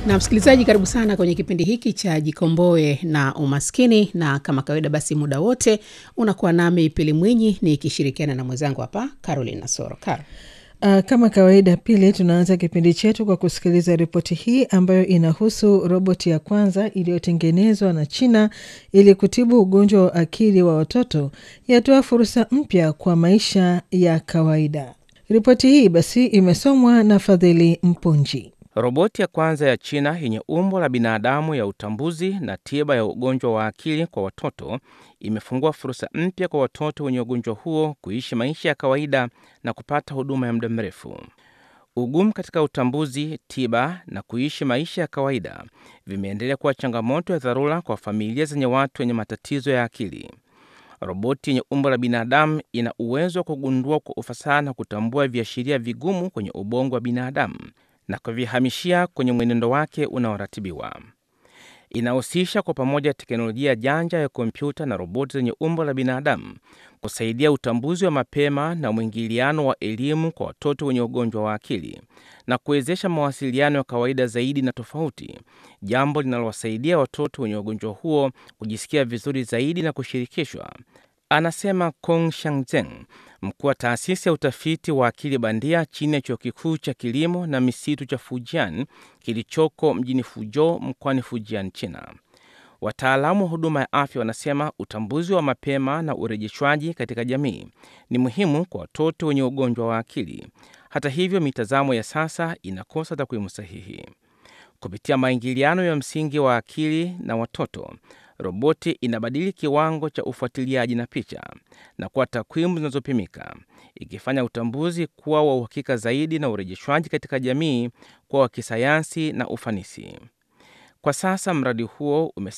Na msikilizaji, karibu sana kwenye kipindi hiki cha Jikomboe na Umaskini, na kama kawaida, basi muda wote unakuwa nami Pili Mwinyi nikishirikiana na mwenzangu hapa Caroline Nasoro. Caro. Uh, kama kawaida Pili, tunaanza kipindi chetu kwa kusikiliza ripoti hii ambayo inahusu roboti ya kwanza iliyotengenezwa na China ili kutibu ugonjwa wa akili wa watoto yatoa fursa mpya kwa maisha ya kawaida. Ripoti hii basi imesomwa na Fadhili Mpunji. Roboti ya kwanza ya China yenye umbo la binadamu ya utambuzi na tiba ya ugonjwa wa akili kwa watoto imefungua fursa mpya kwa watoto wenye ugonjwa huo kuishi maisha ya kawaida na kupata huduma ya muda mrefu. Ugumu katika utambuzi, tiba na kuishi maisha ya kawaida vimeendelea kuwa changamoto ya dharura kwa familia zenye watu wenye matatizo ya akili. Roboti yenye umbo la binadamu ina uwezo wa kugundua kwa ufasaha na kutambua viashiria vigumu kwenye ubongo wa binadamu na kuvihamishia kwenye mwenendo wake unaoratibiwa. Inahusisha kwa pamoja teknolojia janja ya kompyuta na roboti zenye umbo la binadamu kusaidia utambuzi wa mapema na mwingiliano wa elimu kwa watoto wenye ugonjwa wa akili na kuwezesha mawasiliano ya kawaida zaidi na tofauti, jambo linalowasaidia watoto wenye ugonjwa huo kujisikia vizuri zaidi na kushirikishwa, anasema Kong Shangzeng, mkuu wa taasisi ya utafiti wa akili bandia chini ya chuo kikuu cha kilimo na misitu cha Fujian kilichoko mjini Fuzhou mkoani Fujian, China. Wataalamu wa huduma ya afya wanasema utambuzi wa mapema na urejeshwaji katika jamii ni muhimu kwa watoto wenye ugonjwa wa akili. Hata hivyo, mitazamo ya sasa inakosa takwimu sahihi. Kupitia maingiliano ya msingi wa akili na watoto, roboti inabadili kiwango cha ufuatiliaji na picha na kuwa takwimu zinazopimika, ikifanya utambuzi kuwa wa uhakika zaidi na urejeshwaji katika jamii kuwa wa kisayansi na ufanisi. Kwa sasa mradi huo ume